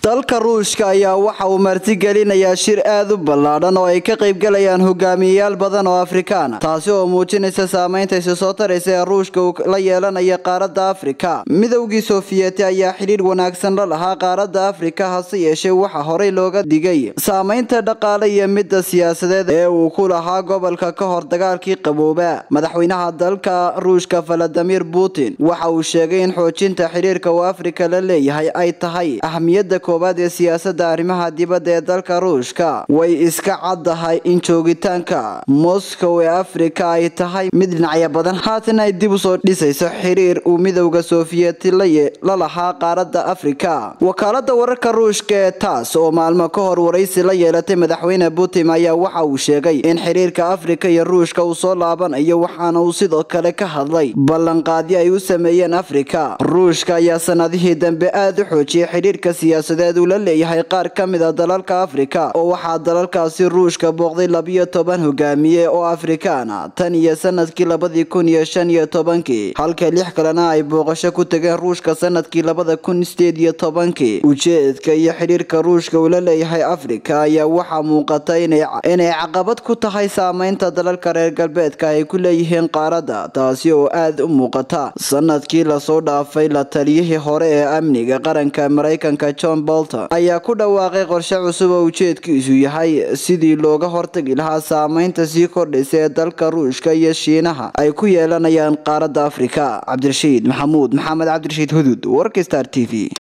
dalka ruushka ayaa waxa uu martigelinayaa shir aad u ballaadhan oo ay ka qaybgalayaan hogaamiyeyaal badan oo afrikaan taasi oo muujinaysa saameynta isi soo taraysa ee ruushka uu la yeelanaya qaaradda afrika midowgii sofiyeeti ayaa xidhiidh wanaagsan la lahaa qaaradda afrika hase yeeshee waxaa horey looga digay saameynta dhaqaale iyo midda siyaasadeed ee uu ku lahaa gobolka ka hor dagaalkii qabooba madaxweynaha dalka ruushka valadimir putin waxa uu sheegay in xoojinta xidhiirka uu afrika la leeyahay ay tahay ahmiyadda koowaad ee siyaasada arrimaha dibadda ee dalka ruushka way iska caddahay in joogitaanka moscow ee afrika ay tahay mid dhinacyo badan haatan ay dib usoo dhisayso xiriir uu midowda sofiyeeti la lahaa qaaradda afrika wakaalada wararka ruushka ee taas oo maalmo ka hor waraysi la yeelatay madaxweyne putin ayaa waxa uu sheegay in xiriirka afrika iyo ruushka uu soo laabanayo waxaana uu sidoo kale ka hadlay ballanqaadyo ay u sameeyeen afrika ruushka ayaa sanadihii dambe aada u xoojiyay xidhiirka siyaasadeed uu la leeyahay qaar ka mid a dalalka afrika oo waxaa dalalkaasi ruushka booqday labiyo toban hogaamiye oo afrikaana tan iyo sanadkii labadii kun iyo shan iyo tobankii halka lix kalena ay booqasho ku tageen ruushka sanadkii labada kun sideed iyo tobankii ujeedka iyo xidhiirka ruushka uu la leeyahay afrika ayaa waxaa muuqata inay caqabad ku tahay saameynta dalalka reer galbeedka ay ku leeyihiin qaaradda taasi oo aada u muuqata sanadkii lasoo dhaafay la taliyihii hore ee amniga qaranka maraykanka john bolton ayaa ku dhawaaqay qorshe cusub oo ujeedkiisu yahay sidii looga hortagi lahaa saameynta sii kordhaysa ee dalka ruushka iyo shiinaha ay ku yeelanayaan qaaradda afrika cabdirashiid maxamuud maxamed cabdirashiid hudud warka star t v